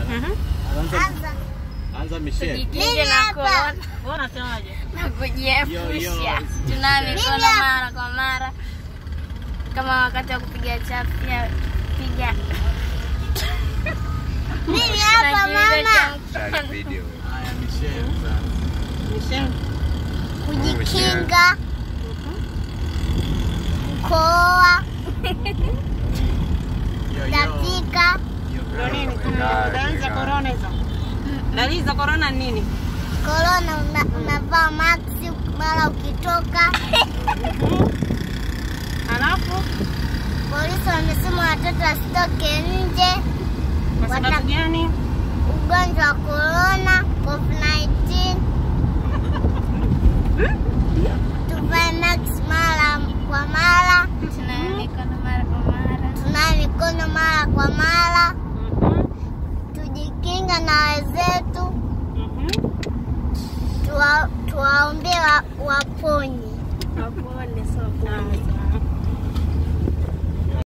Mhm. Anza. Anza Michelle. Tujikinge na korona Wewe unasemaje? na Yo, kujiepusha. yo. Tunawe mikono mara kwa mara, kama wakati wa kupiga chafya, piga Mimi hapa mama. Share video. Haya Michelle sasa. Michelle. Kujikinga. Koa. Yo, yo. Tapika. Ndio nini? Dalili za corona hizo. Dalili za corona ni nini? Korona una, unavaa maksi mara ukitoka. Alafu Polisi wamesema watoto wasitoke nje. kwa sababu gani? Ugonjwa wa korona COVID-19. Tuvae maksi mara kwa mara. tunawe mikono mara kwa mara. Tunawe mikono mara kwa mara. Mhm. Tujikinga na wenzetu. Mhm. Tuwa- Tuwaombee wa- waponye. Sawa, sawa.